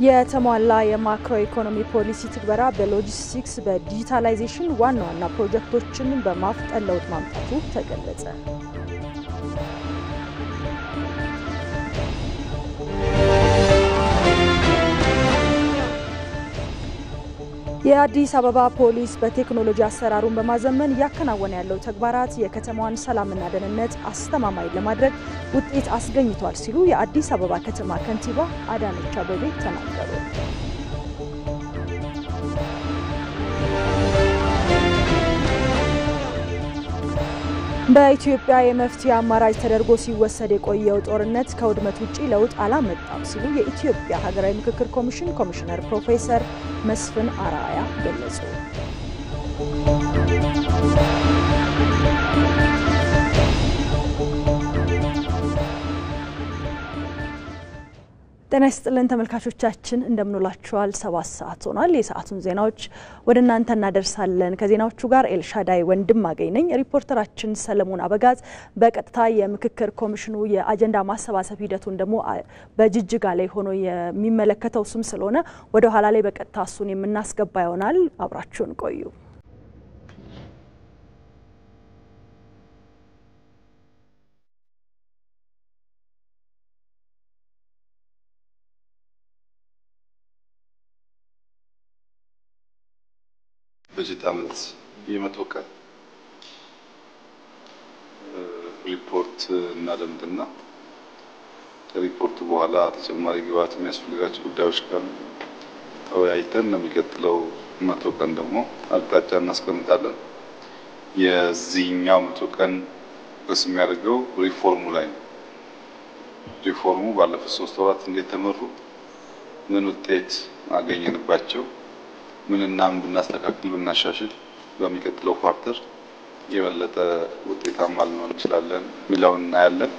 የተሟላ የማክሮ ኢኮኖሚ ፖሊሲ ትግበራ በሎጂስቲክስ በዲጂታላይዜሽን ዋና ዋና ፕሮጀክቶችን በማፍጠን ለውጥ ማምጣቱ ተገለጸ። የአዲስ አበባ ፖሊስ በቴክኖሎጂ አሰራሩን በማዘመን እያከናወነ ያለው ተግባራት የከተማዋን ሰላምና ደህንነት አስተማማኝ ለማድረግ ውጤት አስገኝቷል ሲሉ የአዲስ አበባ ከተማ ከንቲባ አዳነች አቤቤ ተናገሩ። በኢትዮጵያ የመፍትሄ አማራጭ ተደርጎ ሲወሰድ የቆየው ጦርነት ከውድመት ውጪ ለውጥ አላመጣም ሲሉ የኢትዮጵያ ሀገራዊ ምክክር ኮሚሽን ኮሚሽነር ፕሮፌሰር መስፍን አርአያ ገለጹ። ጤና ይስጥልን ተመልካቾቻችን፣ እንደምንላችኋል። ሰባት ሰዓት ሆኗል። የሰዓቱን ዜናዎች ወደ እናንተ እናደርሳለን። ከዜናዎቹ ጋር ኤልሻዳይ ወንድም አገኝ ነኝ። ሪፖርተራችን ሰለሞን አበጋዝ በቀጥታ የምክክር ኮሚሽኑ የአጀንዳ ማሰባሰብ ሂደቱን ደግሞ በጅጅጋ ላይ ሆኖ የሚመለከተው እሱም ስለሆነ ወደ ኋላ ላይ በቀጥታ እሱን የምናስገባ ይሆናል። አብራችሁን ቆዩ። በጀት ዓመት የመቶ ቀን ሪፖርት እናደምጥና ከሪፖርቱ በኋላ ተጨማሪ ግብዓት የሚያስፈልጋቸው ጉዳዮች ካሉ ተወያይተን ለሚቀጥለው መቶ ቀን ደግሞ አቅጣጫ እናስቀምጣለን። የዚህኛው መቶ ቀን ርዕስ የሚያደርገው ሪፎርሙ ላይ ነው። ሪፎርሙ ባለፉት ሶስት ወራት እንዴት ተመሩ፣ ምን ውጤት አገኘንባቸው ምንና ምን ብናስተካክል ብናሻሽል በሚቀጥለው ኳርተር የበለጠ ውጤታማ ልንሆን እንችላለን የሚለውን እናያለን።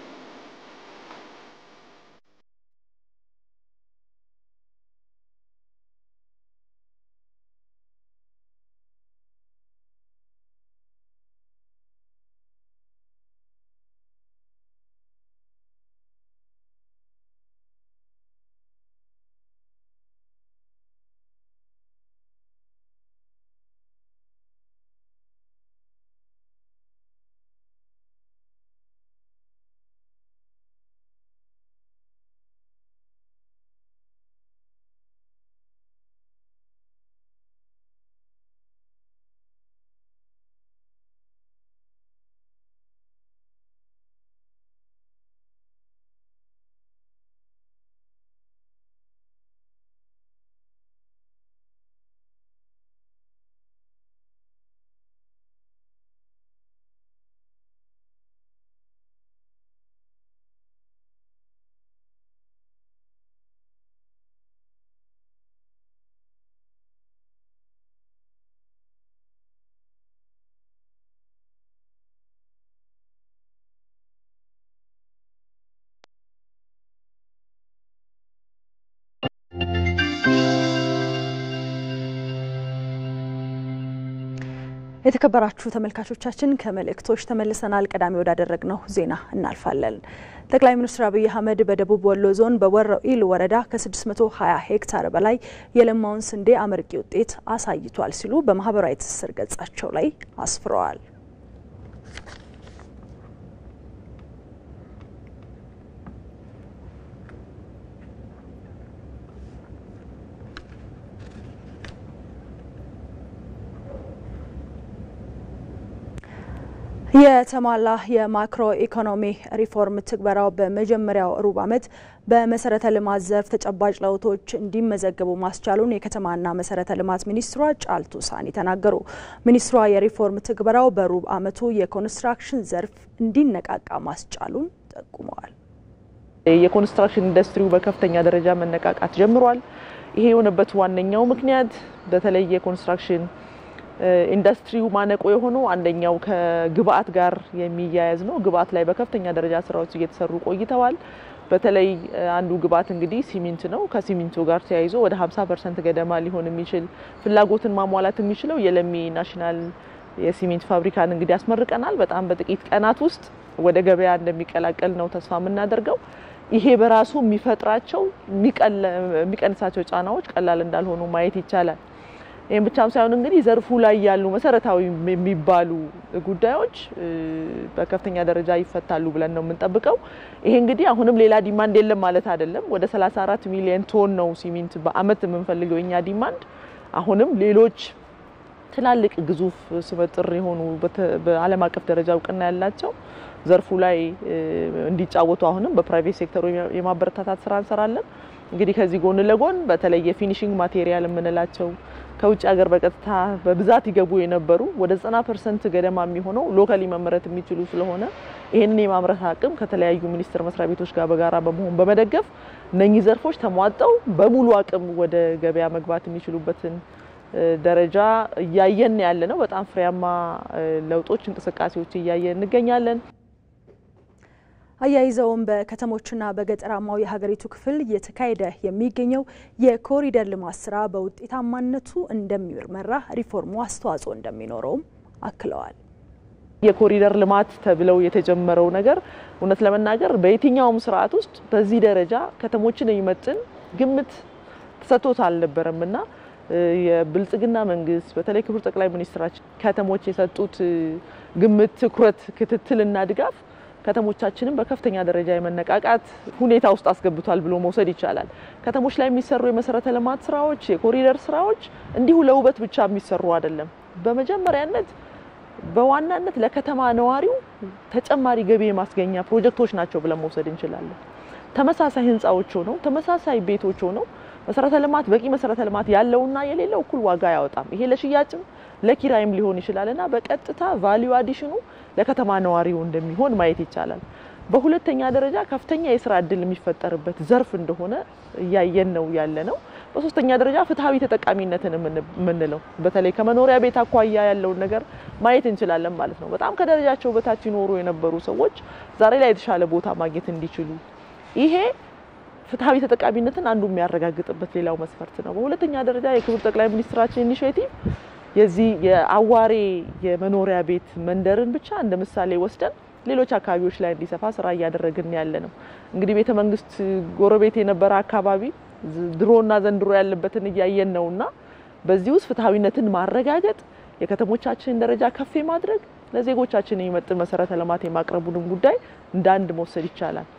የተከበራችሁ ተመልካቾቻችን ከመልእክቶች ተመልሰናል። ቀዳሚ ወዳደረግነው ዜና እናልፋለን። ጠቅላይ ሚኒስትር አብይ አህመድ በደቡብ ወሎ ዞን በወረኢሉ ወረዳ ከ620 ሄክታር በላይ የለማውን ስንዴ አመርቂ ውጤት አሳይቷል ሲሉ በማህበራዊ ትስስር ገጻቸው ላይ አስፍረዋል። የተሟላ የማክሮ ኢኮኖሚ ሪፎርም ትግበራው በመጀመሪያው ሩብ ዓመት በመሰረተ ልማት ዘርፍ ተጨባጭ ለውጦች እንዲመዘገቡ ማስቻሉን የከተማና መሰረተ ልማት ሚኒስትሯ ጫልቱ ሳኒ ተናገሩ። ሚኒስትሯ የሪፎርም ትግበራው በሩብ ዓመቱ የኮንስትራክሽን ዘርፍ እንዲነቃቃ ማስቻሉን ጠቁመዋል። የኮንስትራክሽን ኢንዱስትሪው በከፍተኛ ደረጃ መነቃቃት ጀምሯል። ይሄ የሆነበት ዋነኛው ምክንያት በተለይ የኮንስትራክሽን ኢንዱስትሪው ማነቆ የሆነው አንደኛው ከግብአት ጋር የሚያያዝ ነው። ግብአት ላይ በከፍተኛ ደረጃ ስራዎች እየተሰሩ ቆይተዋል። በተለይ አንዱ ግብአት እንግዲህ ሲሚንት ነው። ከሲሚንቶ ጋር ተያይዞ ወደ 50 ፐርሰንት ገደማ ሊሆን የሚችል ፍላጎትን ማሟላት የሚችለው የለሚ ናሽናል የሲሚንት ፋብሪካን እንግዲህ ያስመርቀናል። በጣም በጥቂት ቀናት ውስጥ ወደ ገበያ እንደሚቀላቀል ነው ተስፋ የምናደርገው። ይሄ በራሱ የሚፈጥራቸው የሚቀንሳቸው ጫናዎች ቀላል እንዳልሆኑ ማየት ይቻላል። ይህም ብቻም ሳይሆን እንግዲህ ዘርፉ ላይ ያሉ መሰረታዊ የሚባሉ ጉዳዮች በከፍተኛ ደረጃ ይፈታሉ ብለን ነው የምንጠብቀው። ይሄ እንግዲህ አሁንም ሌላ ዲማንድ የለም ማለት አይደለም። ወደ 34 ሚሊዮን ቶን ነው ሲሚንት በአመት የምንፈልገው የኛ ዲማንድ። አሁንም ሌሎች ትላልቅ ግዙፍ ስመጥር የሆኑ በዓለም አቀፍ ደረጃ እውቅና ያላቸው ዘርፉ ላይ እንዲጫወቱ አሁንም በፕራይቬት ሴክተሩ የማበረታታት ስራ እንሰራለን። እንግዲህ ከዚህ ጎን ለጎን በተለይ የፊኒሽንግ ማቴሪያል የምንላቸው ከውጭ ሀገር በቀጥታ በብዛት ይገቡ የነበሩ ወደ 90 ፐርሰንት ገደማ የሚሆነው ሎካሊ መመረት የሚችሉ ስለሆነ ይህንን የማምረት አቅም ከተለያዩ ሚኒስቴር መስሪያ ቤቶች ጋር በጋራ በመሆን በመደገፍ እነኚህ ዘርፎች ተሟጠው በሙሉ አቅም ወደ ገበያ መግባት የሚችሉበትን ደረጃ እያየን ያለ ነው። በጣም ፍሬያማ ለውጦች፣ እንቅስቃሴዎች እያየን እንገኛለን። አያይዘውም በከተሞችና በገጠራማው የሀገሪቱ ክፍል እየተካሄደ የሚገኘው የኮሪደር ልማት ስራ በውጤታማነቱ እንደሚመራ ሪፎርሙ አስተዋጽኦ እንደሚኖረውም አክለዋል። የኮሪደር ልማት ተብለው የተጀመረው ነገር እውነት ለመናገር በየትኛውም ስርዓት ውስጥ በዚህ ደረጃ ከተሞችን የሚመጥን ግምት ተሰጥቶት አልነበረም እና የብልጽግና መንግስት በተለይ ክቡር ጠቅላይ ሚኒስትራችን ከተሞች የሰጡት ግምት፣ ትኩረት፣ ክትትልና ድጋፍ ከተሞቻችንን በከፍተኛ ደረጃ የመነቃቃት ሁኔታ ውስጥ አስገብቷል ብሎ መውሰድ ይቻላል። ከተሞች ላይ የሚሰሩ የመሰረተ ልማት ስራዎች፣ የኮሪደር ስራዎች እንዲሁ ለውበት ብቻ የሚሰሩ አይደለም። በመጀመሪያነት በዋናነት ለከተማ ነዋሪው ተጨማሪ ገቢ የማስገኛ ፕሮጀክቶች ናቸው ብለን መውሰድ እንችላለን። ተመሳሳይ ህንፃዎች ሆነው ተመሳሳይ ቤቶች ሆነው መሰረተ ልማት በቂ መሰረተ ልማት ያለውና የሌለው እኩል ዋጋ አያወጣም። ይሄ ለሽያጭም ለኪራይም ሊሆን ይችላል እና በቀጥታ ቫሊዩ አዲሽኑ ለከተማ ነዋሪው እንደሚሆን ማየት ይቻላል። በሁለተኛ ደረጃ ከፍተኛ የስራ እድል የሚፈጠርበት ዘርፍ እንደሆነ እያየን ነው ያለ ነው። በሶስተኛ ደረጃ ፍትሐዊ ተጠቃሚነትን የምንለው በተለይ ከመኖሪያ ቤት አኳያ ያለውን ነገር ማየት እንችላለን ማለት ነው። በጣም ከደረጃቸው በታች ይኖሩ የነበሩ ሰዎች ዛሬ ላይ የተሻለ ቦታ ማግኘት እንዲችሉ ይሄ ፍትሐዊ ተጠቃሚነትን አንዱ የሚያረጋግጥበት ሌላው መስፈርት ነው። በሁለተኛ ደረጃ የክቡር ጠቅላይ ሚኒስትራችን ኢኒሼቲቭ የዚህ የአዋሬ የመኖሪያ ቤት መንደርን ብቻ እንደ ምሳሌ ወስደን ሌሎች አካባቢዎች ላይ እንዲሰፋ ስራ እያደረግን ያለ ነው። እንግዲህ ቤተ መንግስት ጎረቤት የነበረ አካባቢ ድሮና ዘንድሮ ያለበትን እያየን ነውና በዚህ ውስጥ ፍትሐዊነትን ማረጋገጥ የከተሞቻችንን ደረጃ ከፍ ማድረግ ለዜጎቻችን የሚመጥን መሰረተ ልማት የማቅረቡንም ጉዳይ እንደ አንድ መውሰድ ይቻላል።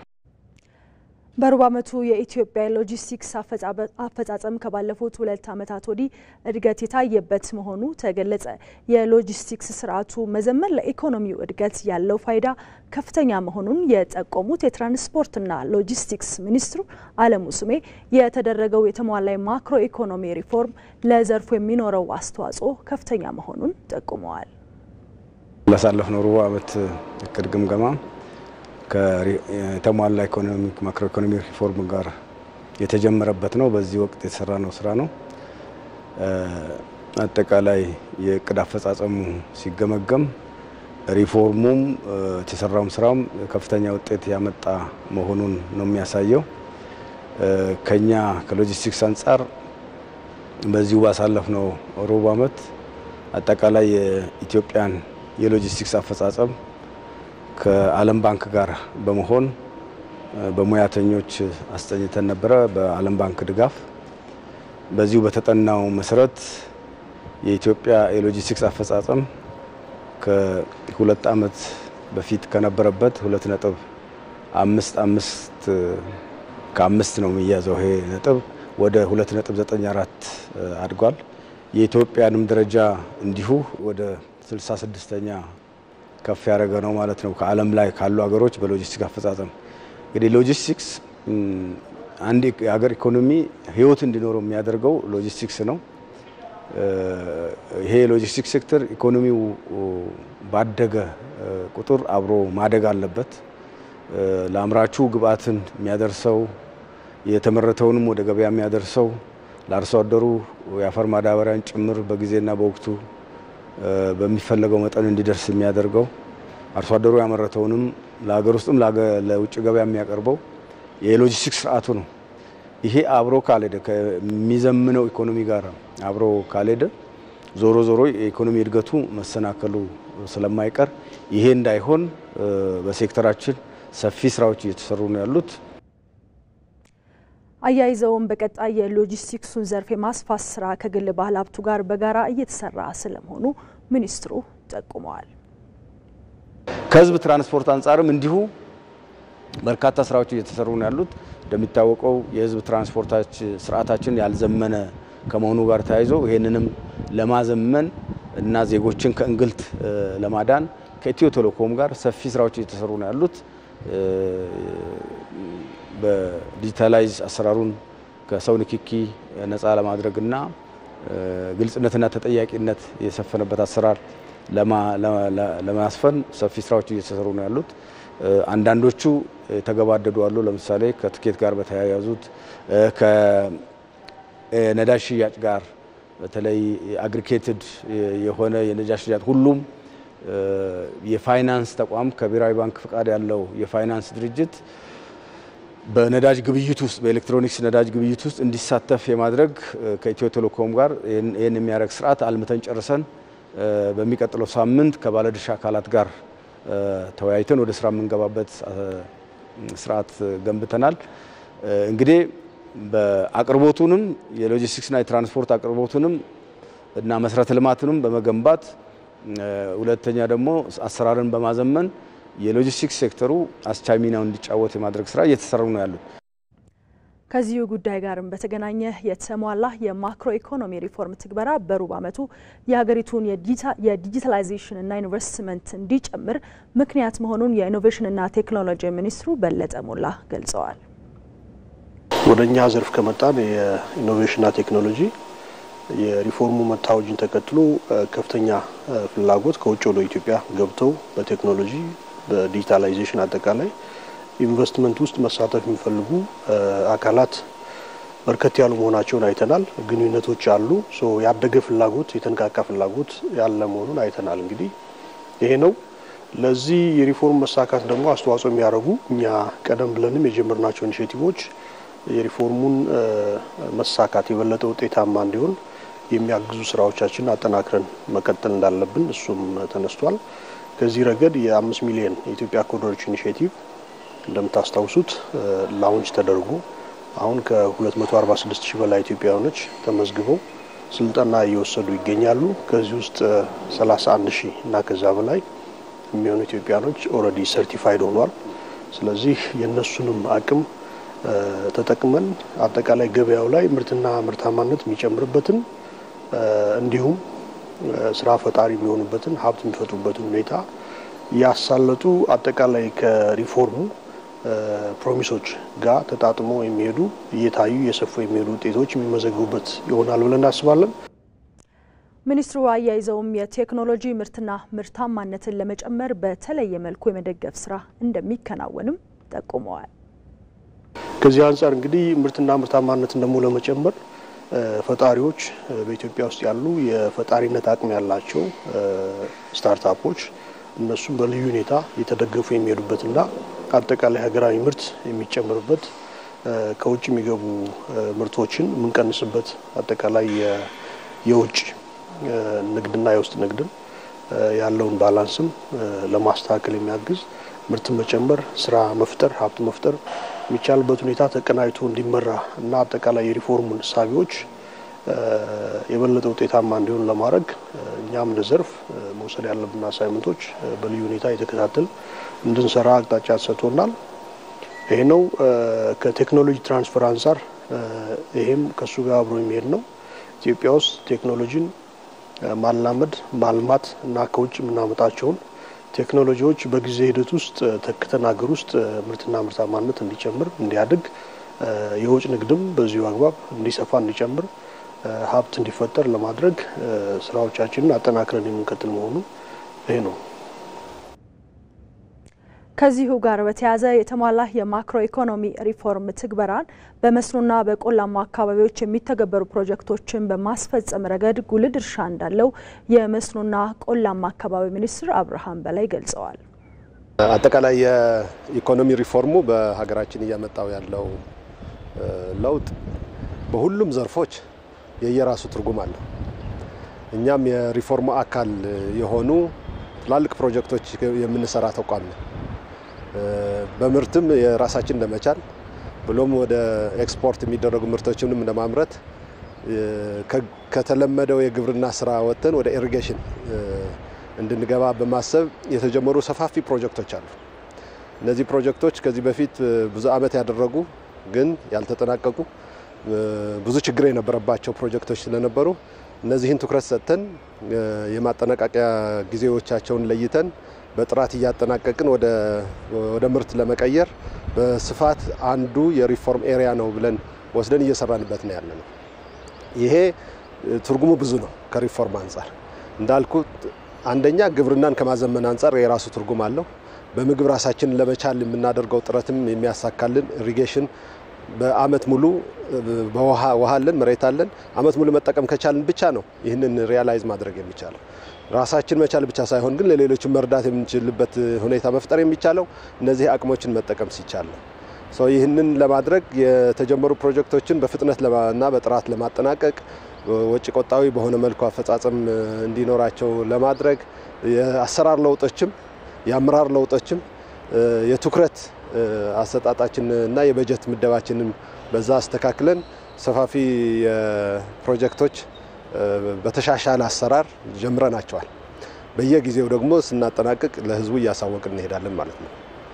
በሩብ ዓመቱ የኢትዮጵያ ሎጂስቲክስ አፈጻጸም ከባለፉት ሁለት ዓመታት ወዲህ እድገት የታየበት መሆኑ ተገለጸ። የሎጂስቲክስ ስርዓቱ መዘመን ለኢኮኖሚው እድገት ያለው ፋይዳ ከፍተኛ መሆኑን የጠቆሙት የትራንስፖርትና ሎጂስቲክስ ሚኒስትሩ አለሙ ስሜ የተደረገው የተሟላ ማክሮ ኢኮኖሚ ሪፎርም ለዘርፉ የሚኖረው አስተዋጽኦ ከፍተኛ መሆኑን ጠቁመዋል። ላሳለፍነው ሩብ ዓመት እቅድ ግምገማ ከተሟላ ኢኮኖሚክ ማክሮ ኢኮኖሚ ሪፎርም ጋር የተጀመረበት ነው። በዚህ ወቅት የተሰራ ነው ስራ ነው። አጠቃላይ የእቅድ አፈጻጸሙ ሲገመገም ሪፎርሙም የተሰራውም ስራም ከፍተኛ ውጤት ያመጣ መሆኑን ነው የሚያሳየው። ከኛ ከሎጂስቲክስ አንጻር በዚሁ ባሳለፍነው ሩብ ዓመት አጠቃላይ የኢትዮጵያን የሎጂስቲክስ አፈጻጸም ከዓለም ባንክ ጋር በመሆን በሙያተኞች አስጠኝተን ነበረ። በዓለም ባንክ ድጋፍ በዚሁ በተጠናው መሰረት የኢትዮጵያ የሎጂስቲክስ አፈጻጸም ከሁለት ዓመት በፊት ከነበረበት ሁለት ነጥብ አምስት አምስት ከአምስት ነው የሚያዘው ይሄ ነጥብ ወደ ሁለት ነጥብ ዘጠኝ አራት አድጓል። የኢትዮጵያንም ደረጃ እንዲሁ ወደ ስልሳ ስድስተኛ ከፍ ያደረገ ነው ማለት ነው። ከዓለም ላይ ካሉ ሀገሮች በሎጂስቲክስ አፈጻጸም እንግዲህ ሎጂስቲክስ አንድ የሀገር ኢኮኖሚ ህይወት እንዲኖረው የሚያደርገው ሎጂስቲክስ ነው። ይሄ የሎጂስቲክስ ሴክተር ኢኮኖሚው ባደገ ቁጥር አብሮ ማደግ አለበት። ለአምራቹ ግብአትን የሚያደርሰው የተመረተውንም ወደ ገበያ የሚያደርሰው ለአርሶ አደሩ የአፈር ማዳበሪያን ጭምር በጊዜና በወቅቱ በሚፈለገው መጠን እንዲደርስ የሚያደርገው አርሶ አደሩ ያመረተውንም ለሀገር ውስጥም ለውጭ ገበያ የሚያቀርበው የሎጂስቲክስ ስርዓቱ ነው። ይሄ አብሮ ካልሄደ ከሚዘምነው ኢኮኖሚ ጋር አብሮ ካልሄደ ዞሮ ዞሮ የኢኮኖሚ እድገቱ መሰናከሉ ስለማይቀር ይሄ እንዳይሆን በሴክተራችን ሰፊ ስራዎች እየተሰሩ ነው ያሉት። አያይዘውም በቀጣይ የሎጂስቲክሱን ዘርፍ የማስፋት ስራ ከግል ባለ ሀብቱ ጋር በጋራ እየተሰራ ስለመሆኑ ሚኒስትሩ ጠቁመዋል። ከህዝብ ትራንስፖርት አንጻርም እንዲሁ በርካታ ስራዎች እየተሰሩ ነው ያሉት። እንደሚታወቀው የህዝብ ትራንስፖርታች ስርዓታችን ያልዘመነ ከመሆኑ ጋር ተያይዞ ይህንንም ለማዘመን እና ዜጎችን ከእንግልት ለማዳን ከኢትዮ ቴሌኮም ጋር ሰፊ ስራዎች እየተሰሩ ነው ያሉት። በዲጂታላይዝ አሰራሩን ከሰው ንክኪ ነፃ ለማድረግና ግልጽነትና ተጠያቂነት የሰፈነበት አሰራር ለማስፈን ሰፊ ስራዎች እየተሰሩ ነው ያሉት። አንዳንዶቹ የተገባደዱ አሉ። ለምሳሌ ከትኬት ጋር በተያያዙት ከነዳጅ ሽያጭ ጋር በተለይ አግሪጌትድ የሆነ የነዳጅ ሽያጭ ሁሉም የፋይናንስ ተቋም ከብሔራዊ ባንክ ፍቃድ ያለው የፋይናንስ ድርጅት በነዳጅ ግብይት ውስጥ በኤሌክትሮኒክስ ነዳጅ ግብይት ውስጥ እንዲሳተፍ የማድረግ ከኢትዮ ቴሌኮም ጋር ይህን የሚያደርግ ስርዓት አልምተን ጨርሰን በሚቀጥለው ሳምንት ከባለድርሻ አካላት ጋር ተወያይተን ወደ ስራ የምንገባበት ስርዓት ገንብተናል። እንግዲህ በአቅርቦቱንም የሎጂስቲክስና የትራንስፖርት አቅርቦቱንም እና መሰረተ ልማትንም በመገንባት ሁለተኛ ደግሞ አሰራርን በማዘመን የሎጂስቲክስ ሴክተሩ አስቻይ ሚናውን እንዲጫወት የማድረግ ስራ እየተሰሩ ነው ያሉት። ከዚሁ ጉዳይ ጋርም በተገናኘ የተሟላ የማክሮ ኢኮኖሚ ሪፎርም ትግበራ በሩብ ዓመቱ የሀገሪቱን የዲጂታላይዜሽንና ኢንቨስትመንት እንዲጨምር ምክንያት መሆኑን የኢኖቬሽንና ቴክኖሎጂ ሚኒስትሩ በለጠ ሞላ ገልጸዋል። ወደ እኛ ዘርፍ ከመጣን የኢኖቬሽንና ቴክኖሎጂ የሪፎርሙ መታወጅን ተከትሎ ከፍተኛ ፍላጎት ከውጭ ወደ ኢትዮጵያ ገብተው በቴክኖሎጂ በዲጂታላይዜሽን አጠቃላይ ኢንቨስትመንት ውስጥ መሳተፍ የሚፈልጉ አካላት በርከት ያሉ መሆናቸውን አይተናል። ግንኙነቶች አሉ። ያደገ ፍላጎት፣ የተነቃቃ ፍላጎት ያለ መሆኑን አይተናል። እንግዲህ ይሄ ነው። ለዚህ የሪፎርም መሳካት ደግሞ አስተዋጽኦ የሚያደርጉ እኛ ቀደም ብለንም የጀመርናቸው ኢኒሼቲቮች የሪፎርሙን መሳካት የበለጠ ውጤታማ እንዲሆን የሚያግዙ ስራዎቻችንን አጠናክረን መቀጠል እንዳለብን እሱም ተነስቷል። ከዚህ ረገድ የአምስት ሚሊዮን የኢትዮጵያ ኮሪደሮች ኢኒሼቲቭ እንደምታስታውሱት ላውንች ተደርጎ አሁን ከ246 ሺህ በላይ ኢትዮጵያውያኖች ተመዝግበው ስልጠና እየወሰዱ ይገኛሉ። ከዚህ ውስጥ 31 ሺህ እና ከዛ በላይ የሚሆኑ ኢትዮጵያውያኖች ኦልሬዲ ሰርቲፋይድ ሆኗል። ስለዚህ የእነሱንም አቅም ተጠቅመን አጠቃላይ ገበያው ላይ ምርትና ምርታማነት የሚጨምርበትን እንዲሁም ስራ ፈጣሪ የሚሆኑበትን ሀብት የሚፈጥሩበትን ሁኔታ ያሳለጡ አጠቃላይ ከሪፎርሙ ፕሮሚሶች ጋር ተጣጥሞ የሚሄዱ እየታዩ እየሰፉ የሚሄዱ ውጤቶች የሚመዘግቡበት ይሆናል ብለን እናስባለን። ሚኒስትሩ አያይዘውም የቴክኖሎጂ ምርትና ምርታማነትን ለመጨመር በተለየ መልኩ የመደገፍ ስራ እንደሚከናወንም ጠቁመዋል። ከዚህ አንጻር እንግዲህ ምርትና ምርታማነትን ደግሞ ለመጨመር ፈጣሪዎች በኢትዮጵያ ውስጥ ያሉ የፈጣሪነት አቅም ያላቸው ስታርታፖች እነሱም በልዩ ሁኔታ የተደገፉ የሚሄዱበትና አጠቃላይ ሀገራዊ ምርት የሚጨምርበት ከውጭ የሚገቡ ምርቶችን የምንቀንስበት አጠቃላይ የውጭ ንግድና የውስጥ ንግድን ያለውን ባላንስም ለማስተካከል የሚያግዝ ምርትን መጨመር፣ ስራ መፍጠር፣ ሀብት መፍጠር የሚቻልበት ሁኔታ ተቀናጅቶ እንዲመራ እና አጠቃላይ የሪፎርሙን እሳቢዎች የበለጠ ውጤታማ እንዲሆን ለማድረግ እኛም እንደ ዘርፍ መውሰድ ያለብን አሳይመንቶች በልዩ ሁኔታ የተከታተል እንድንሰራ አቅጣጫ ተሰጥቶናል። ይሄ ነው። ከቴክኖሎጂ ትራንስፈር አንጻር ይሄም ከእሱ ጋር አብሮ የሚሄድ ነው። ኢትዮጵያ ውስጥ ቴክኖሎጂን ማላመድ ማልማት እና ከውጭ የምናመጣቸውን ቴክኖሎጂዎች በጊዜ ሂደት ውስጥ ተክተን ሀገር ውስጥ ምርትና ምርታማነት እንዲጨምር እንዲያድግ፣ የውጭ ንግድም በዚሁ አግባብ እንዲሰፋ እንዲጨምር፣ ሀብት እንዲፈጠር ለማድረግ ስራዎቻችንን አጠናክረን የምንቀጥል መሆኑ ይሄ ነው። ከዚሁ ጋር በተያያዘ የተሟላ የማክሮ ኢኮኖሚ ሪፎርም ትግበራን በመስኖና በቆላማ አካባቢዎች የሚተገበሩ ፕሮጀክቶችን በማስፈጸም ረገድ ጉልህ ድርሻ እንዳለው የመስኖና ቆላማ አካባቢ ሚኒስትር አብርሃም በላይ ገልጸዋል። አጠቃላይ የኢኮኖሚ ሪፎርሙ በሀገራችን እያመጣው ያለው ለውጥ በሁሉም ዘርፎች የየራሱ ትርጉም አለው። እኛም የሪፎርሙ አካል የሆኑ ትላልቅ ፕሮጀክቶች የምንሰራ ተቋም ነው። በምርትም የራሳችን ለመቻል ብሎም ወደ ኤክስፖርት የሚደረጉ ምርቶችንም ለማምረት ከተለመደው የግብርና ስራ ወጥተን ወደ ኢሪጌሽን እንድንገባ በማሰብ የተጀመሩ ሰፋፊ ፕሮጀክቶች አሉ። እነዚህ ፕሮጀክቶች ከዚህ በፊት ብዙ ዓመት ያደረጉ ግን ያልተጠናቀቁ ብዙ ችግር የነበረባቸው ፕሮጀክቶች ስለነበሩ እነዚህን ትኩረት ሰጥተን የማጠናቀቂያ ጊዜዎቻቸውን ለይተን በጥራት እያጠናቀቅን ወደ ምርት ለመቀየር በስፋት አንዱ የሪፎርም ኤሪያ ነው ብለን ወስደን እየሰራንበት ነው ያለ ነው። ይሄ ትርጉሙ ብዙ ነው። ከሪፎርም አንጻር እንዳልኩት አንደኛ ግብርናን ከማዘመን አንጻር የራሱ ትርጉም አለው። በምግብ ራሳችንን ለመቻል የምናደርገው ጥረትም የሚያሳካልን ኢሪጌሽን በአመት ሙሉ በውሃ ውሃ አለን መሬት አለን አመት ሙሉ መጠቀም ከቻልን ብቻ ነው ይህንን ሪያላይዝ ማድረግ የሚቻለው። ራሳችን መቻል ብቻ ሳይሆን ግን ለሌሎችን መርዳት የምንችልበት ሁኔታ መፍጠር የሚቻለው እነዚህ አቅሞችን መጠቀም ሲቻል ነው። ይህንን ለማድረግ የተጀመሩ ፕሮጀክቶችን በፍጥነት እና በጥራት ለማጠናቀቅ ወጪ ቆጣቢ በሆነ መልኩ አፈጻጸም እንዲኖራቸው ለማድረግ የአሰራር ለውጦችም የአመራር ለውጦችም የትኩረት አሰጣጣችን እና የበጀት ምደባችንን በዛ አስተካክለን ሰፋፊ ፕሮጀክቶች በተሻሻለ አሰራር ጀምረናቸዋል። በየጊዜው ደግሞ ስናጠናቅቅ ለህዝቡ እያሳወቅን እንሄዳለን ማለት ነው።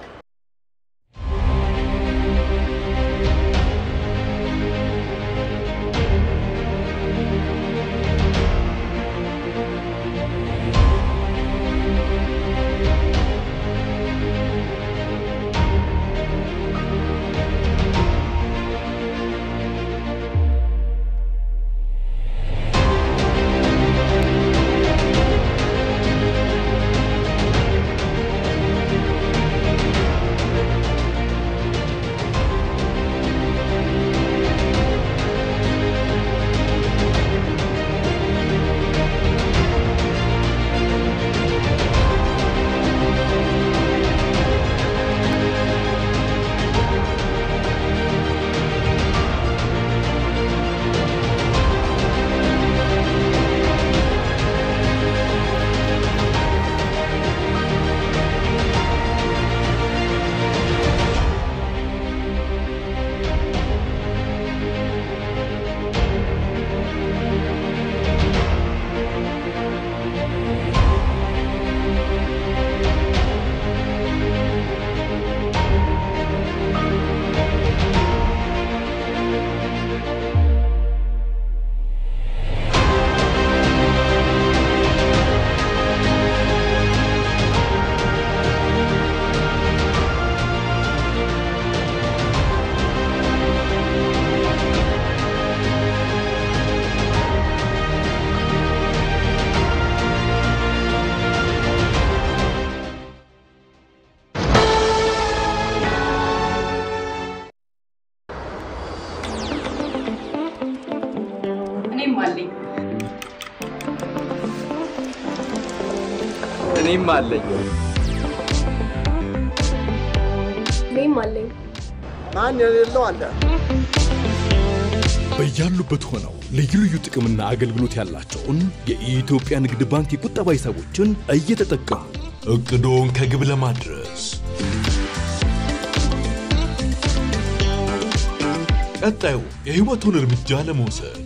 እኔም አለኝ እኔም አለኝ። ማን የሌለው አለ? በያሉበት ሆነው ልዩ ልዩ ጥቅምና አገልግሎት ያላቸውን የኢትዮጵያ ንግድ ባንክ የቁጠባ ሂሳቦችን እየተጠቀሙ እቅዶን ከግብ ለማድረስ ቀጣዩ የህይወቱን እርምጃ ለመውሰድ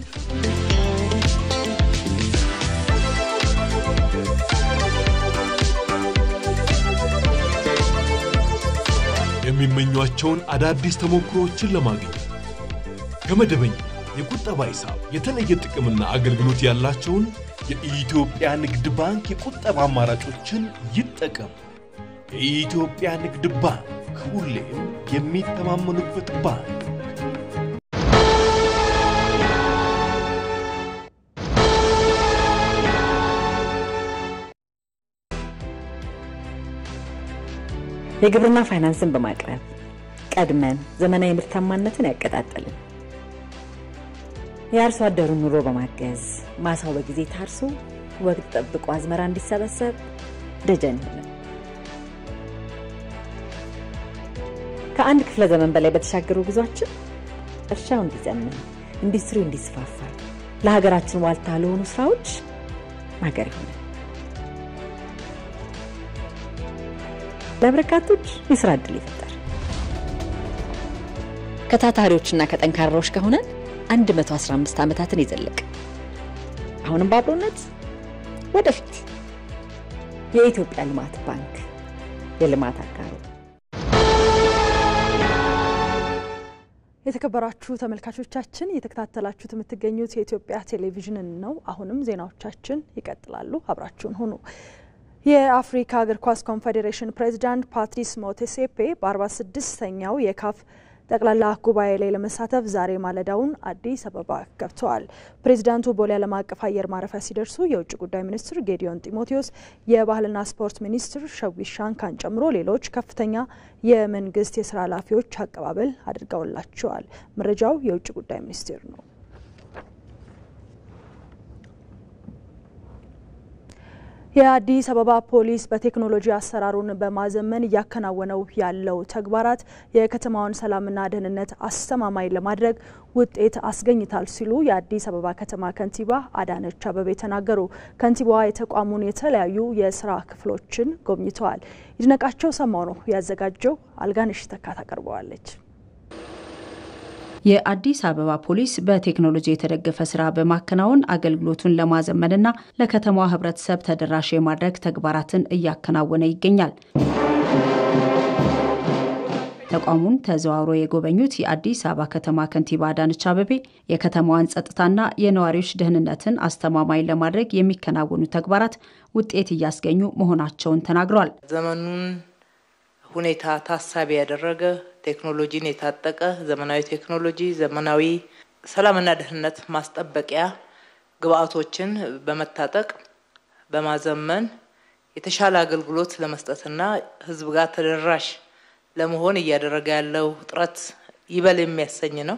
የሚመኟቸውን አዳዲስ ተሞክሮዎችን ለማግኘት ከመደበኛ የቁጠባ ሂሳብ የተለየ ጥቅምና አገልግሎት ያላቸውን የኢትዮጵያ ንግድ ባንክ የቁጠባ አማራጮችን ይጠቀሙ። የኢትዮጵያ ንግድ ባንክ ሁሌም የሚተማመኑበት ባንክ። የግብርና ፋይናንስን በማቅረብ ቀድመን ዘመናዊ ምርታማነትን ያቀጣጠልን የአርሶ አደሩን ኑሮ በማገዝ ማሳው በጊዜ ታርሶ ወቅት ጠብቆ አዝመራ እንዲሰበሰብ ደጀን ይሆናል። ከአንድ ክፍለ ዘመን በላይ በተሻገሩ ጉዟችን እርሻው እንዲዘምን፣ ኢንዱስትሪው እንዲስፋፋ፣ ለሀገራችን ዋልታ ለሆኑ ስራዎች ማገር ይሆናል። ለበርካቶች የስራ ዕድል ይፈጠር። ከታታሪዎችና ከጠንካራዎች ከሆነን 115 ዓመታትን የዘለቅ አሁንም በአብሮነት ወደፊት የኢትዮጵያ ልማት ባንክ የልማት አጋሩ የተከበራችሁ ተመልካቾቻችን እየተከታተላችሁት የምትገኙት የኢትዮጵያ ቴሌቪዥንን ነው። አሁንም ዜናዎቻችን ይቀጥላሉ። አብራችሁን ሁኑ። የአፍሪካ እግር ኳስ ኮንፌዴሬሽን ፕሬዚዳንት ፓትሪስ ሞቴሴፔ በ46ኛው የካፍ ጠቅላላ ጉባኤ ላይ ለመሳተፍ ዛሬ ማለዳውን አዲስ አበባ ገብተዋል። ፕሬዚዳንቱ ቦሌ ዓለም አቀፍ አየር ማረፊያ ሲደርሱ የውጭ ጉዳይ ሚኒስትር ጌዲዮን ጢሞቴዎስ፣ የባህልና ስፖርት ሚኒስትር ሸዊት ሻንካን ጨምሮ ሌሎች ከፍተኛ የመንግስት የስራ ኃላፊዎች አቀባበል አድርገውላቸዋል። መረጃው የውጭ ጉዳይ ሚኒስቴር ነው። የአዲስ አበባ ፖሊስ በቴክኖሎጂ አሰራሩን በማዘመን እያከናወነው ያለው ተግባራት የከተማውን ሰላምና ደህንነት አስተማማኝ ለማድረግ ውጤት አስገኝታል ሲሉ የአዲስ አበባ ከተማ ከንቲባ አዳነች አበቤ ተናገሩ። ከንቲባዋ የተቋሙን የተለያዩ የስራ ክፍሎችን ጎብኝተዋል። ይድነቃቸው ሰማው ነው ያዘጋጀው። አልጋነሽ ተካ ታቀርበዋለች። የአዲስ አበባ ፖሊስ በቴክኖሎጂ የተደገፈ ስራ በማከናወን አገልግሎቱን ለማዘመንና ለከተማዋ ሕብረተሰብ ተደራሽ የማድረግ ተግባራትን እያከናወነ ይገኛል። ተቋሙን ተዘዋውሮ የጎበኙት የአዲስ አበባ ከተማ ከንቲባ አዳነች አበቤ የከተማዋን ጸጥታና የነዋሪዎች ደህንነትን አስተማማኝ ለማድረግ የሚከናወኑ ተግባራት ውጤት እያስገኙ መሆናቸውን ተናግረዋል። ዘመኑን ሁኔታ ታሳቢ ያደረገ ቴክኖሎጂን የታጠቀ ዘመናዊ ቴክኖሎጂ ዘመናዊ ሰላምና ደህንነት ማስጠበቂያ ግብአቶችን በመታጠቅ በማዘመን የተሻለ አገልግሎት ለመስጠትና ህዝብ ጋር ተደራሽ ለመሆን እያደረገ ያለው ጥረት ይበል የሚያሰኝ ነው።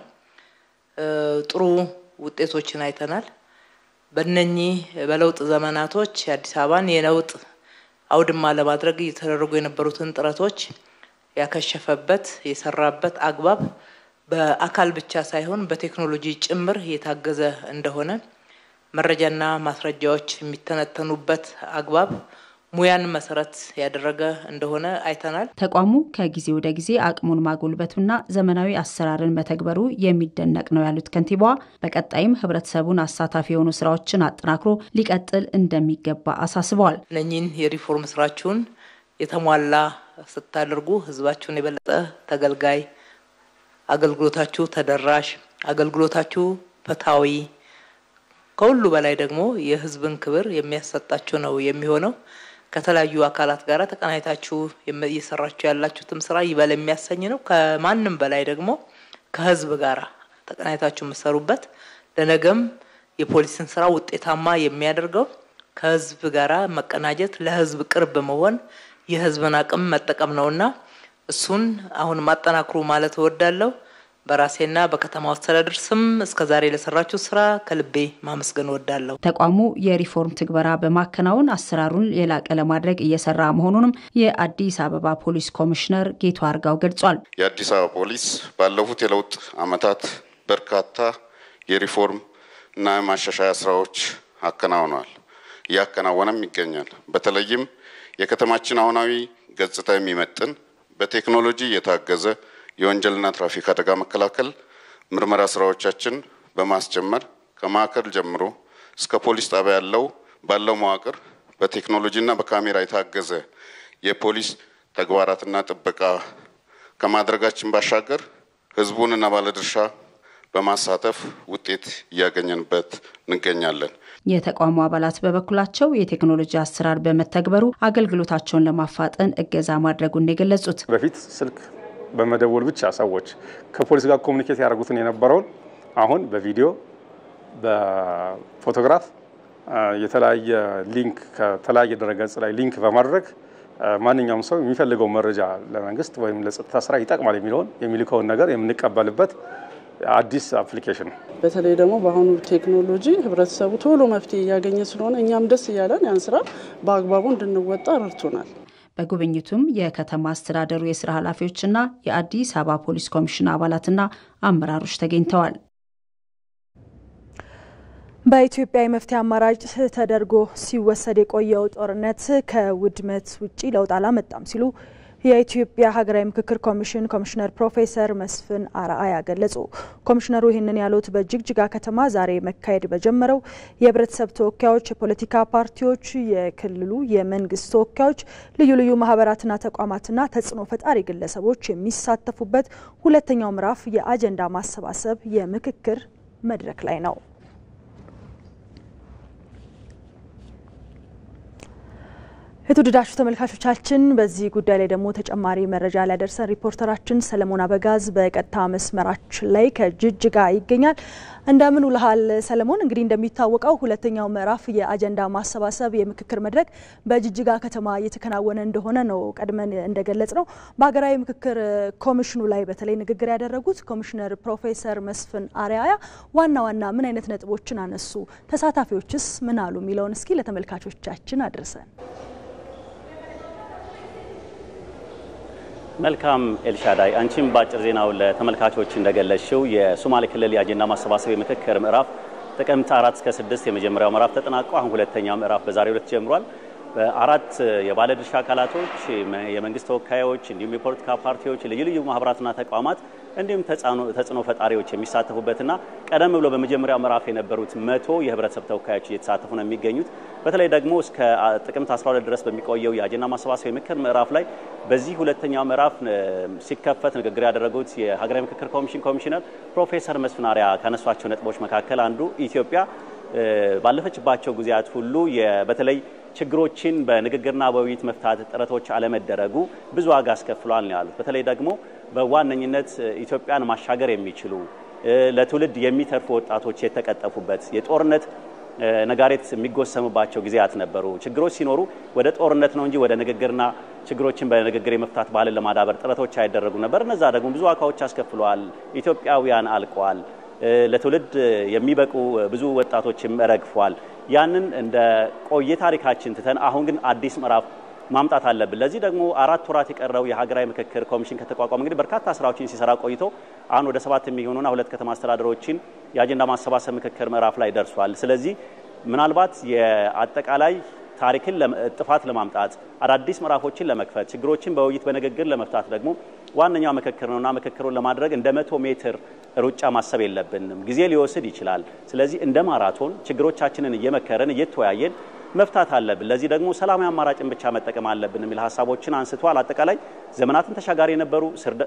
ጥሩ ውጤቶችን አይተናል። በእነኚህ በለውጥ ዘመናቶች የአዲስ አበባን የለውጥ አውድማ ለማድረግ እየተደረጉ የነበሩትን ጥረቶች ያከሸፈበት የሰራበት አግባብ በአካል ብቻ ሳይሆን በቴክኖሎጂ ጭምር የታገዘ እንደሆነ መረጃና ማስረጃዎች የሚተነተኑበት አግባብ ሙያን መሰረት ያደረገ እንደሆነ አይተናል። ተቋሙ ከጊዜ ወደ ጊዜ አቅሙን ማጎልበቱና ዘመናዊ አሰራርን መተግበሩ የሚደነቅ ነው ያሉት ከንቲባዋ በቀጣይም ህብረተሰቡን አሳታፊ የሆኑ ስራዎችን አጠናክሮ ሊቀጥል እንደሚገባ አሳስበዋል። እነኚህን የሪፎርም ስራችሁን የተሟላ ስታደርጉ ህዝባችሁን የበለጠ ተገልጋይ፣ አገልግሎታችሁ ተደራሽ፣ አገልግሎታችሁ ፍትሃዊ፣ ከሁሉ በላይ ደግሞ የህዝብን ክብር የሚያሰጣችሁ ነው የሚሆነው። ከተለያዩ አካላት ጋር ተቀናይታችሁ እየሰራችሁ ያላችሁትም ስራ ይበል የሚያሰኝ ነው። ከማንም በላይ ደግሞ ከህዝብ ጋር ተቀናይታችሁ የምትሰሩበት ለነገም የፖሊስን ስራ ውጤታማ የሚያደርገው ከህዝብ ጋር መቀናጀት፣ ለህዝብ ቅርብ መሆን የህዝብን አቅም መጠቀም ነውና እሱን አሁን ማጠናክሩ ማለት እወዳለሁ። በራሴና በከተማ አስተዳደር ስም እስከ ዛሬ ለሰራችሁ ስራ ከልቤ ማመስገን እወዳለሁ። ተቋሙ የሪፎርም ትግበራ በማከናወን አሰራሩን የላቀ ለማድረግ እየሰራ መሆኑንም የአዲስ አበባ ፖሊስ ኮሚሽነር ጌቱ አርጋው ገልጿል። የአዲስ አበባ ፖሊስ ባለፉት የለውጥ ዓመታት በርካታ የሪፎርም እና የማሻሻያ ስራዎች አከናውኗል፣ እያከናወነም ይገኛል። በተለይም የከተማችን አሁናዊ ገጽታ የሚመጥን በቴክኖሎጂ የታገዘ የወንጀልና ትራፊክ አደጋ መከላከል ምርመራ ስራዎቻችን በማስጀመር ከማዕከል ጀምሮ እስከ ፖሊስ ጣቢያ ያለው ባለው መዋቅር በቴክኖሎጂና በካሜራ የታገዘ የፖሊስ ተግባራትና ጥበቃ ከማድረጋችን ባሻገር ህዝቡንና ባለድርሻ በማሳተፍ ውጤት እያገኘንበት እንገኛለን። የተቋሙ አባላት በበኩላቸው የቴክኖሎጂ አሰራር በመተግበሩ አገልግሎታቸውን ለማፋጠን እገዛ ማድረጉን የገለጹት በፊት ስልክ በመደወል ብቻ ሰዎች ከፖሊስ ጋር ኮሚኒኬት ያደርጉትን የነበረውን አሁን በቪዲዮ በፎቶግራፍ የተለያየ ሊንክ ከተለያየ ድረገጽ ላይ ሊንክ በማድረግ ማንኛውም ሰው የሚፈልገው መረጃ ለመንግስት ወይም ለጸጥታ ስራ ይጠቅማል የሚለውን የሚልከውን ነገር የምንቀበልበት አዲስ አፕሊኬሽን ነው። በተለይ ደግሞ በአሁኑ ቴክኖሎጂ ህብረተሰቡ ቶሎ መፍትሄ እያገኘ ስለሆነ እኛም ደስ እያለን ያን ስራ በአግባቡ እንድንወጣ ረድቶናል። በጉብኝቱም የከተማ አስተዳደሩ የስራ ኃላፊዎችና የአዲስ አበባ ፖሊስ ኮሚሽን አባላትና አመራሮች ተገኝተዋል። በኢትዮጵያ የመፍትሄ አማራጭ ተደርጎ ሲወሰድ የቆየው ጦርነት ከውድመት ውጪ ለውጥ አላመጣም ሲሉ የኢትዮጵያ ሀገራዊ ምክክር ኮሚሽን ኮሚሽነር ፕሮፌሰር መስፍን አርአያ ገለጹ። ኮሚሽነሩ ይህንን ያሉት በጅግጅጋ ከተማ ዛሬ መካሄድ በጀመረው የህብረተሰብ ተወካዮች፣ የፖለቲካ ፓርቲዎች፣ የክልሉ የመንግስት ተወካዮች፣ ልዩ ልዩ ማህበራትና ተቋማትና ተጽዕኖ ፈጣሪ ግለሰቦች የሚሳተፉበት ሁለተኛው ምዕራፍ የአጀንዳ ማሰባሰብ የምክክር መድረክ ላይ ነው። የተወደዳችሁ ተመልካቾቻችን በዚህ ጉዳይ ላይ ደግሞ ተጨማሪ መረጃ ሊያደርሰን ሪፖርተራችን ሰለሞን አበጋዝ በቀጥታ መስመራችን ላይ ከጅጅጋ ይገኛል። እንደምን ውልሃል ሰለሞን? እንግዲህ እንደሚታወቀው ሁለተኛው ምዕራፍ የአጀንዳ ማሰባሰብ የምክክር መድረክ በጅጅጋ ከተማ እየተከናወነ እንደሆነ ነው ቀድመን እንደገለጽ ነው። በሀገራዊ ምክክር ኮሚሽኑ ላይ በተለይ ንግግር ያደረጉት ኮሚሽነር ፕሮፌሰር መስፍን አርአያ ዋና ዋና ምን አይነት ነጥቦችን አነሱ? ተሳታፊዎችስ ምን አሉ? የሚለውን እስኪ ለተመልካቾቻችን አድርሰን መልካም ኤልሻዳይ፣ አንቺም በአጭር ዜናው ለተመልካቾች እንደገለጽሽው የሶማሌ ክልል የአጀንዳ ማሰባሰብ የምክክር ምዕራፍ ጥቅምት አራት እስከ ስድስት የመጀመሪያው ምዕራፍ ተጠናቆ አሁን ሁለተኛው ምዕራፍ በዛሬው ዕለት ጀምሯል። በአራት የባለድርሻ አካላቶች፣ የመንግስት ተወካዮች እንዲሁም የፖለቲካ ፓርቲዎች፣ ልዩ ልዩ ማህበራትና ተቋማት እንዲሁም ተጽዕኖ ፈጣሪዎች የሚሳተፉበትና ቀደም ብሎ በመጀመሪያው ምዕራፍ የነበሩት መቶ የህብረተሰብ ተወካዮች እየተሳተፉ ነው የሚገኙት። በተለይ ደግሞ እስከ ጥቅምት 12 ድረስ በሚቆየው የአጀንዳ ማሰባሰብ የምክክር ምዕራፍ ላይ በዚህ ሁለተኛው ምዕራፍ ሲከፈት ንግግር ያደረጉት የሀገራዊ ምክክር ኮሚሽን ኮሚሽነር ፕሮፌሰር መስፍን አርአያ ካነሷቸው ነጥቦች መካከል አንዱ ኢትዮጵያ ባለፈችባቸው ጊዜያት ሁሉ በተለይ ችግሮችን በንግግርና በውይይት መፍታት ጥረቶች አለመደረጉ ብዙ ዋጋ አስከፍሏል ነው ያሉት። በተለይ ደግሞ በዋነኝነት ኢትዮጵያን ማሻገር የሚችሉ ለትውልድ የሚተርፉ ወጣቶች የተቀጠፉበት የጦርነት ነጋሪት የሚጎሰምባቸው ጊዜያት ነበሩ። ችግሮች ሲኖሩ ወደ ጦርነት ነው እንጂ ወደ ንግግርና ችግሮችን በንግግር የመፍታት ባህልን ለማዳበር ጥረቶች አይደረጉ ነበር። እነዛ ደግሞ ብዙ ዋጋዎች አስከፍለዋል። ኢትዮጵያውያን አልቀዋል። ለትውልድ የሚበቁ ብዙ ወጣቶችም ረግፏል። ያንን እንደ ቆየ ታሪካችን ትተን አሁን ግን አዲስ ምዕራፍ ማምጣት አለብን። ለዚህ ደግሞ አራት ወራት የቀረው የሀገራዊ ምክክር ኮሚሽን ከተቋቋመ እንግዲህ በርካታ ስራዎችን ሲሰራ ቆይቶ አሁን ወደ ሰባት የሚሆኑና ሁለት ከተማ አስተዳደሮችን የአጀንዳ ማሰባሰብ ምክክር ምዕራፍ ላይ ደርሷል። ስለዚህ ምናልባት የአጠቃላይ ታሪክን ጥፋት ለማምጣት አዳዲስ ምዕራፎችን ለመክፈት ችግሮችን በውይይት በንግግር ለመፍታት ደግሞ ዋነኛው ምክክር ነውና ምክክሩን ለማድረግ እንደ መቶ ሜትር ሩጫ ማሰብ የለብንም። ጊዜ ሊወስድ ይችላል። ስለዚህ እንደ ማራቶን ችግሮቻችንን እየመከረን እየተወያየን መፍታት አለብን። ለዚህ ደግሞ ሰላማዊ አማራጭን ብቻ መጠቀም አለብን የሚል ሀሳቦችን አንስተዋል። አጠቃላይ ዘመናትን ተሻጋሪ የነበሩ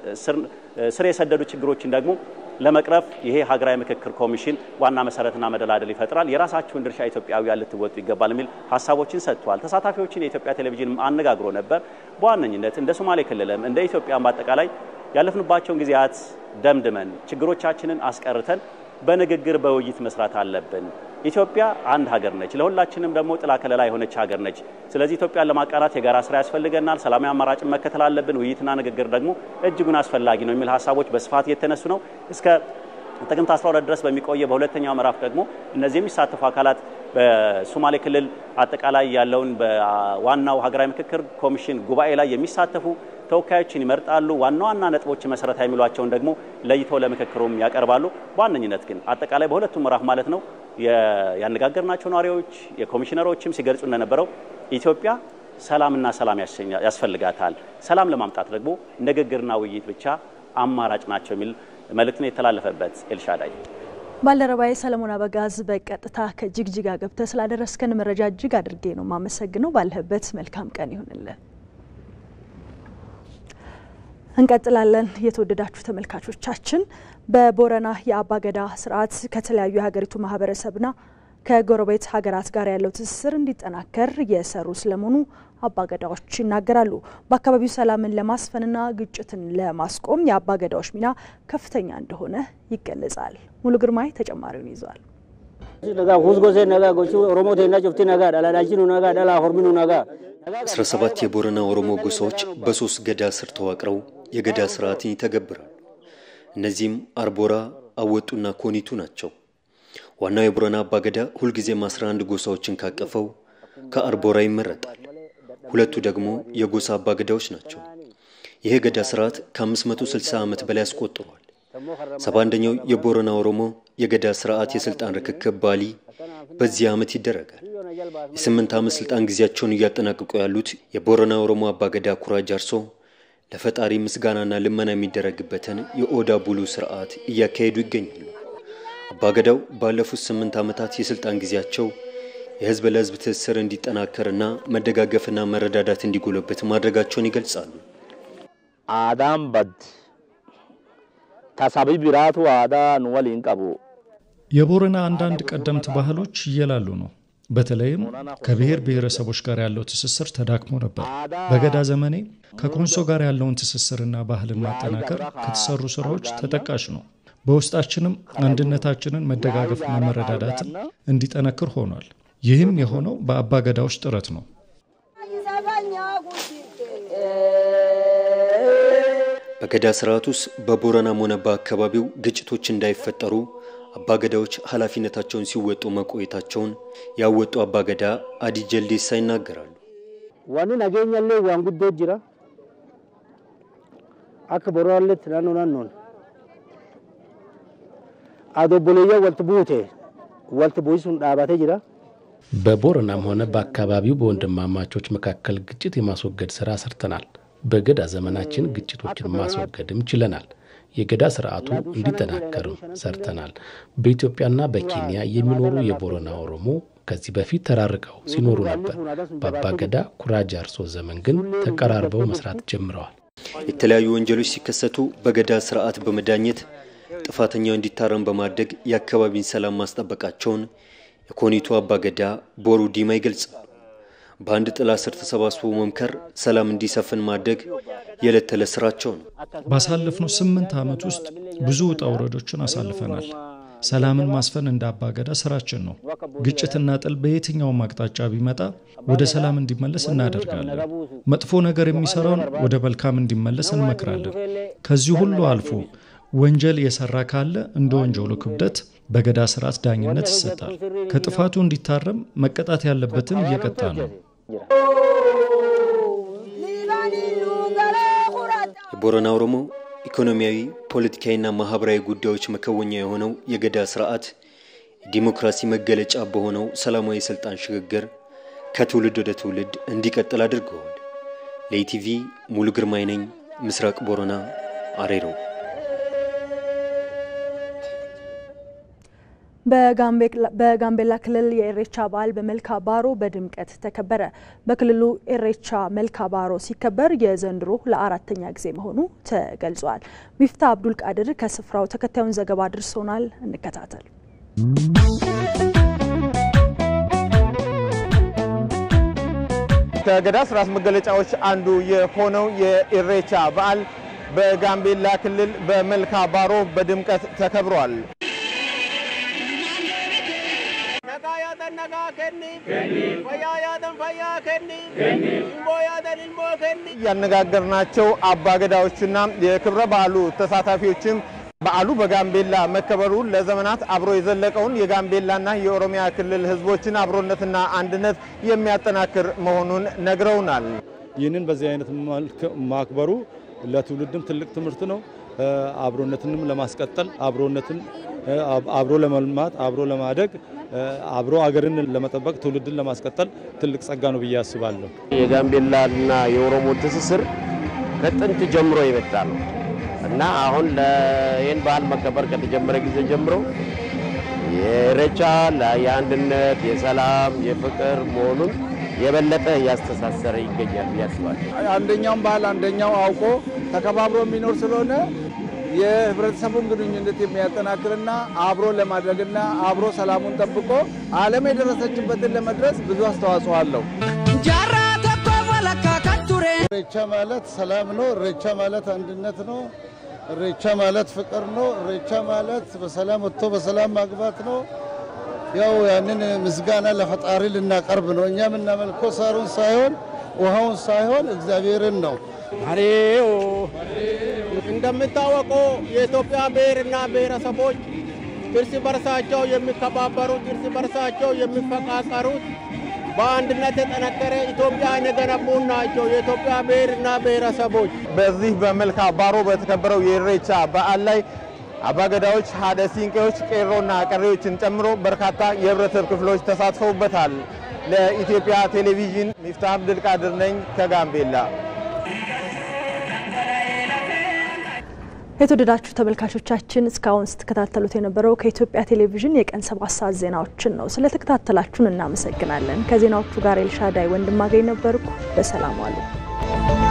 ስር የሰደዱ ችግሮችን ደግሞ ለመቅረፍ ይሄ ሀገራዊ ምክክር ኮሚሽን ዋና መሰረትና መደላደል ይፈጥራል። የራሳችሁን ድርሻ ኢትዮጵያውያን ልትወጡ ይገባል የሚል ሀሳቦችን ሰጥቷል። ተሳታፊዎችን የኢትዮጵያ ቴሌቪዥን አነጋግሮ ነበር። በዋነኝነት እንደ ሶማሌ ክልልም እንደ ኢትዮጵያን በአጠቃላይ ያለፍንባቸውን ጊዜያት ደምድመን ችግሮቻችንን አስቀርተን በንግግር በውይይት መስራት አለብን። ኢትዮጵያ አንድ ሀገር ነች። ለሁላችንም ደግሞ ጥላ ከለላ የሆነች ሀገር ነች። ስለዚህ ኢትዮጵያን ለማቃናት የጋራ ስራ ያስፈልገናል። ሰላማዊ አማራጭን መከተል አለብን። ውይይትና ንግግር ደግሞ እጅጉን አስፈላጊ ነው የሚል ሀሳቦች በስፋት እየተነሱ ነው። እስከ ጥቅምት 12 ድረስ በሚቆየ በሁለተኛው ምዕራፍ ደግሞ እነዚህ የሚሳተፉ አካላት በሶማሌ ክልል አጠቃላይ ያለውን በዋናው ሀገራዊ ምክክር ኮሚሽን ጉባኤ ላይ የሚሳተፉ ተወካዮችን ይመርጣሉ። ዋና ዋና ነጥቦች መሰረታዊ የሚሏቸውን ደግሞ ለይተው ለምክክሩም ያቀርባሉ። በዋነኝነት ግን አጠቃላይ በሁለቱም ምዕራፍ ማለት ነው ያነጋገርናቸው ነዋሪዎች የኮሚሽነሮችም ሲገልጹ እንደነበረው ኢትዮጵያ ሰላምና ሰላም ያስፈልጋታል። ሰላም ለማምጣት ደግሞ ንግግርና ውይይት ብቻ አማራጭ ናቸው የሚል መልእክት ነው የተላለፈበት። ኤልሻዳይ ባልደረባዬ ሰለሞን አበጋዝ በቀጥታ ከጅግጅጋ ገብተህ ስላደረስከን መረጃ እጅግ አድርጌ ነው የማመሰግነው። ባለህበት መልካም ቀን ይሁንልን። እንቀጥላለን። የተወደዳችሁ ተመልካቾቻችን በቦረና የአባገዳ ስርዓት ከተለያዩ የሀገሪቱ ማህበረሰብና ከጎረቤት ሀገራት ጋር ያለው ትስስር እንዲጠናከር የሰሩ ስለመሆኑ አባገዳዎች ይናገራሉ። በአካባቢው ሰላምን ለማስፈንና ግጭትን ለማስቆም የአባገዳዎች ሚና ከፍተኛ እንደሆነ ይገለጻል። ሙሉ ግርማይ ተጨማሪውን ይዟል። አስራ ሰባት የቦረና ኦሮሞ ጎሳዎች በሶስት ገዳ ስር ተዋቅረው የገዳ ስርዓትን ይተገብራሉ። እነዚህም አርቦራ፣ አወጡና ኮኒቱ ናቸው። ዋናው የቦረና አባገዳ ሁልጊዜም 11 ጎሳዎችን ካቀፈው ከአርቦራ ይመረጣል። ሁለቱ ደግሞ የጎሳ አባገዳዎች ናቸው። ይህ ገዳ ስርዓት ከ560 ዓመት በላይ አስቆጥሯል። ሰባ አንደኛው የቦረና ኦሮሞ የገዳ ስርዓት የስልጣን ርክክብ ባሊ በዚህ ዓመት ይደረጋል። የስምንት ዓመት ስልጣን ጊዜያቸውን እያጠናቀቁ ያሉት የቦረና ኦሮሞ አባገዳ ኩራ ጃርሶ ለፈጣሪ ምስጋናና ልመና የሚደረግበትን የኦዳ ቡሉ ስርዓት እያካሄዱ ይገኛሉ። አባገዳው ባለፉት ስምንት ዓመታት የስልጣን ጊዜያቸው የህዝብ ለህዝብ ትስስር እንዲጠናከርና መደጋገፍና መረዳዳት እንዲጎለበት ማድረጋቸውን ይገልጻሉ። አዳም በድ ተሳቢ ቢራቱ አዳ ንወሊን ቀቡ የቦረና አንዳንድ ቀደምት ባህሎች እየላሉ ነው። በተለይም ከብሔር ብሔረሰቦች ጋር ያለው ትስስር ተዳክሞ ነበር። በገዳ ዘመኔ ከኮንሶ ጋር ያለውን ትስስርና ባህልን ማጠናከር ከተሰሩ ስራዎች ተጠቃሽ ነው። በውስጣችንም አንድነታችንን መደጋገፍና መረዳዳትን እንዲጠነክር ሆኗል። ይህም የሆነው በአባ ገዳዎች ጥረት ነው። በገዳ ስርዓት ውስጥ በቦረናም ሆነ በአካባቢው ግጭቶች እንዳይፈጠሩ አባገዳዎች ኃላፊነታቸውን ሲወጡ መቆየታቸውን ያወጡ አባገዳ አዲ ጀልዴሳ ይናገራሉ። ዋኒ ነገኛለ ዋን ጉዶ ጅራ አክ ቦራለት ናኖ ናኖን አዶቦሎያ ወልት ቡቴ ወልት ቡይሱን ዳባቴ ጅራ በቦረናም ሆነ በአካባቢው በወንድማማቾች መካከል ግጭት የማስወገድ ስራ ሰርተናል። በገዳ ዘመናችን ግጭቶችን ማስወገድም ችለናል። የገዳ ስርዓቱ እንዲጠናከርም ሰርተናል። በኢትዮጵያና በኬንያ የሚኖሩ የቦረና ኦሮሞ ከዚህ በፊት ተራርቀው ሲኖሩ ነበር። በአባ ገዳ ኩራጅ አርሶ ዘመን ግን ተቀራርበው መስራት ጀምረዋል። የተለያዩ ወንጀሎች ሲከሰቱ በገዳ ስርዓት በመዳኘት ጥፋተኛው እንዲታረም በማድረግ የአካባቢን ሰላም ማስጠበቃቸውን የኮኒቱ አባ ገዳ ቦሩ ዲማ ይገልጻል። በአንድ ጥላ ስር ተሰባስቦ መምከር፣ ሰላም እንዲሰፍን ማድረግ የዕለት ተዕለት ስራቸው ነው። ባሳለፍነው ስምንት ዓመት ውስጥ ብዙ ውጣ ውረዶችን አሳልፈናል። ሰላምን ማስፈን እንደ አባገዳ ስራችን ነው። ግጭትና ጥል በየትኛውም አቅጣጫ ቢመጣ ወደ ሰላም እንዲመለስ እናደርጋለን። መጥፎ ነገር የሚሰራውን ወደ መልካም እንዲመለስ እንመክራለን። ከዚህ ሁሉ አልፎ ወንጀል የሰራ ካለ እንደ ወንጀሉ ክብደት በገዳ ስርዓት ዳኝነት ይሰጣል። ከጥፋቱ እንዲታረም መቀጣት ያለበትን እየቀጣ ነው። የቦረና ኦሮሞ ኢኮኖሚያዊ፣ ፖለቲካዊና ማህበራዊ ጉዳዮች መከወኛ የሆነው የገዳ ስርዓት የዲሞክራሲ መገለጫ በሆነው ሰላማዊ ስልጣን ሽግግር ከትውልድ ወደ ትውልድ እንዲቀጥል አድርገዋል። ለኢቲቪ ሙሉ ግርማይ ነኝ፣ ምስራቅ ቦረና አሬሮ። በጋምቤላ ክልል የኢሬቻ በዓል በመልካ ባሮ በድምቀት ተከበረ። በክልሉ ኢሬቻ መልካ ባሮ ሲከበር የዘንድሮ ለአራተኛ ጊዜ መሆኑ ተገልጿል። ሚፍታ አብዱል ቃድር ከስፍራው ተከታዩን ዘገባ አድርሶናል። እንከታተል። ከገዳ ስርዓት መገለጫዎች አንዱ የሆነው የኢሬቻ በዓል በጋምቤላ ክልል በመልካ ባሮ በድምቀት ተከብሯል። ያነጋገርናቸው አባገዳዎችና የክብረ በዓሉ ተሳታፊዎችም በዓሉ በጋምቤላ መከበሩ ለዘመናት አብሮ የዘለቀውን የጋምቤላና የኦሮሚያ ክልል ሕዝቦችን አብሮነትና አንድነት የሚያጠናክር መሆኑን ነግረውናል። ይህንን በዚህ አይነት መልክ ማክበሩ ለትውልድም ትልቅ ትምህርት ነው። አብሮነትንም ለማስቀጠል አብሮነትን አብሮ ለመልማት አብሮ ለማደግ አብሮ አገርን ለመጠበቅ ትውልድን ለማስቀጠል ትልቅ ጸጋ ነው ብዬ አስባለሁ። የጋምቤላና የኦሮሞ ትስስር ከጥንት ጀምሮ የመጣ ነው እና አሁን ይህን በዓል መከበር ከተጀመረ ጊዜ ጀምሮ የኢሬቻ የአንድነት፣ የሰላም፣ የፍቅር መሆኑን የበለጠ እያስተሳሰረ ይገኛል ብዬ አስባለሁ። አንደኛውን ባህል አንደኛው አውቆ ተከባብሮ የሚኖር ስለሆነ የህብረተሰቡን ግንኙነት የሚያጠናክርና አብሮ ለማድረግና አብሮ ሰላሙን ጠብቆ ዓለም የደረሰችበትን ለመድረስ ብዙ አስተዋጽኦ አለው። ኢሬቻ ማለት ሰላም ነው። ኢሬቻ ማለት አንድነት ነው። ኢሬቻ ማለት ፍቅር ነው። ኢሬቻ ማለት በሰላም ወጥቶ በሰላም ማግባት ነው። ያው ያንን ምስጋና ለፈጣሪ ልናቀርብ ነው። እኛ የምናመልከው ሳሩን ሳይሆን ውሃውን ሳይሆን እግዚአብሔርን ነው። አሬው እንደሚታወቀው የኢትዮጵያ ብሔርና ብሔረሰቦች እርስ በርሳቸው የሚከባበሩት እርስ በርሳቸው የሚፈቃቀሩት በአንድነት የጠነከረ ኢትዮጵያን የገነቡ ናቸው የኢትዮጵያ ብሔርና ብሔረሰቦች። በዚህ በመልካ ባሮ በተከበረው የኢሬቻ በዓል ላይ አባገዳዎች፣ ሀደ ሲንቄዎች፣ ቄሮና ቀሬዎችን ጨምሮ በርካታ የህብረተሰብ ክፍሎች ተሳትፈውበታል። ለኢትዮጵያ ቴሌቪዥን ሚፍታህ አብድልቃድር ነኝ ከጋምቤላ። የተወደዳችሁ ተመልካቾቻችን እስካሁን ስትከታተሉት የነበረው ከኢትዮጵያ ቴሌቪዥን የቀን ሰባት ሰዓት ዜናዎችን ነው። ስለተከታተላችሁን እናመሰግናለን። ከዜናዎቹ ጋር ኤልሻዳይ ወንድማገኝ ነበርኩ። በሰላም ዋሉ።